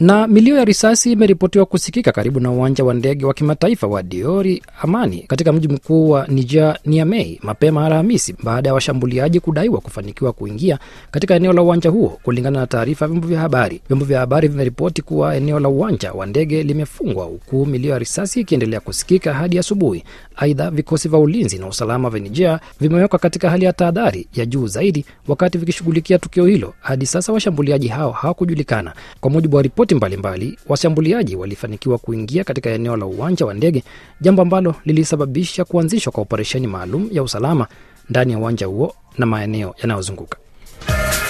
Na milio ya risasi imeripotiwa kusikika karibu na uwanja wa ndege wa kimataifa wa Diori Amani katika mji mkuu wa Niger, Niamey, mapema Alhamisi baada ya washambuliaji kudaiwa kufanikiwa kuingia katika eneo la uwanja huo, kulingana na taarifa ya vyombo vya habari. Vyombo vya habari vimeripoti kuwa eneo la uwanja wa ndege limefungwa huku milio ya risasi ikiendelea kusikika hadi asubuhi. Aidha, vikosi vya ulinzi na usalama vya Niger vimewekwa katika hali ya tahadhari ya juu zaidi wakati vikishughulikia tukio hilo. Hadi sasa washambuliaji hao hawakujulikana. Kwa mujibu wa ripoti mbalimbali, washambuliaji walifanikiwa kuingia katika eneo la uwanja wa ndege, jambo ambalo lilisababisha kuanzishwa kwa operesheni maalum ya usalama ndani ya uwanja huo na maeneo yanayozunguka.